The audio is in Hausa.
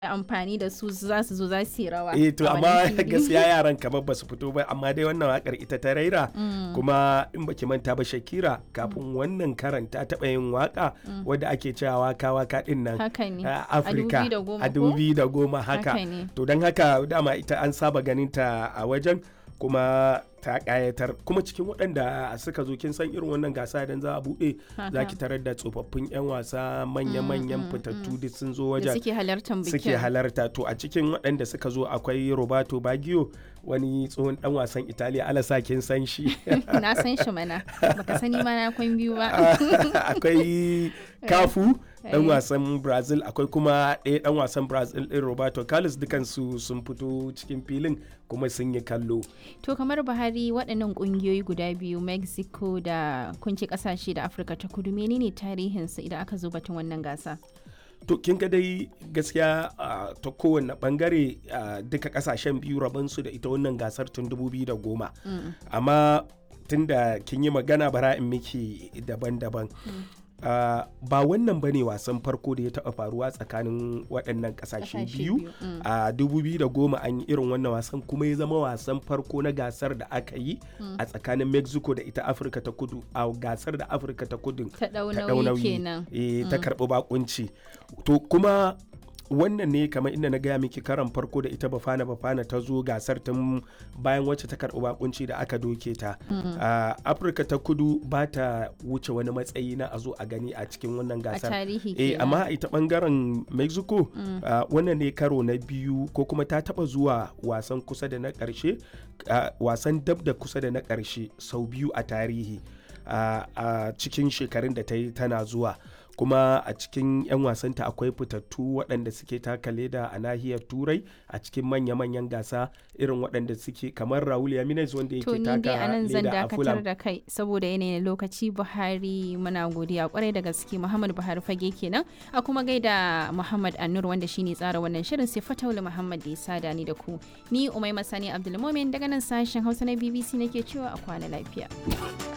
amfani da su za su zo za su yi rawa eh to a amma wannan fili. gaskiya yaran kamar ba su fito ba amma dai wannan wakar ita ta raira kuma in baki manta ba Shakira kafin wannan karan ta taɓa yin waka wadda ake cewa waka waka din nan haka ne a Afirka a 2010 a ko? 2010 haka Haka ne. to don haka dama ita an saba ganin ta a wajen kuma ta kayatar kuma cikin waɗanda suka zo kin san irin wannan gasa idan za a buɗe za Haka. ki tarar da tsofaffin 'yan wasa manya-manyan fitattu duk sun zo da wajen suke halartar bikin suke halarta to a cikin waɗanda suka zo akwai roberto baggio wani tsohon dan wasan italiya alasa kin san shi na san shi mana baka sani ma na kwan biyu ba akwai kafu dan Eh. wasan brazil akwai kuma ɗaya dan wasan brazil ɗin roberto carlos dukansu sun fito cikin filin kuma sun yi kallo to kamar buhari waɗannan ƙungiyoyi guda biyu mexico da kunci ƙasashe da afirka ta kudu menene tarihinsu idan aka zo batun wannan gasa to kin ga dai gaskiya ah, ta kowane bangare ah, duka kasashen biyu rabansu da ita wannan gasar tun 2010 amma tun da kin yi magana bara in miki daban-daban Ah, ba wannan ba ne wasan farko da ya taɓa faruwa tsakanin waɗannan ƙasashe Ƙasashe biyu biyu, mm. a 2010 an yi irin wannan wasan kuma ya zama wasan farko na gasar da aka yi a tsakanin mexico da ita afirka ta kudu a gasar da afirka ta kudu ta ɗau ta ɗau nauyi kenan eh, ta karɓi bakunci to kuma wannan ne kamar inda na gaya miki karan farko da ita bafana bafana ta zo gasar tun bayan wacce ta karɓi bakunci da aka doke ta a afirka ta kudu ba ta wuce wani matsayi na a zo a gani a cikin wannan a gasar tarihi eh kenan amma a ita bangaren mexico ah, wannan ne karo na biyu ko kuma ta taba zuwa wasan kusa da na karshe ah, wasan dab da kusa da na karshe sau biyu a tarihi ah, a cikin shekarun da ta yi tana zuwa kuma a cikin 'yan wasanta akwai fitattu waɗanda suke taka leda a nahiyar turai a cikin manya-manyan gasa irin waɗanda suke kamar raul yaminez wanda to yake ni dai taka a nan zan leda a dakatar fulham da kai saboda yanayin lokaci buhari muna godiya kwarai da gaske muhammad buhari fage kenan a kuma gaida muhammad annur wanda shine tsara wannan shirin sai fataula muhammad da ya sada ni da ku ni umai masani abdulmomin daga nan sashen hausa na bbc nake cewa a kwana lafiya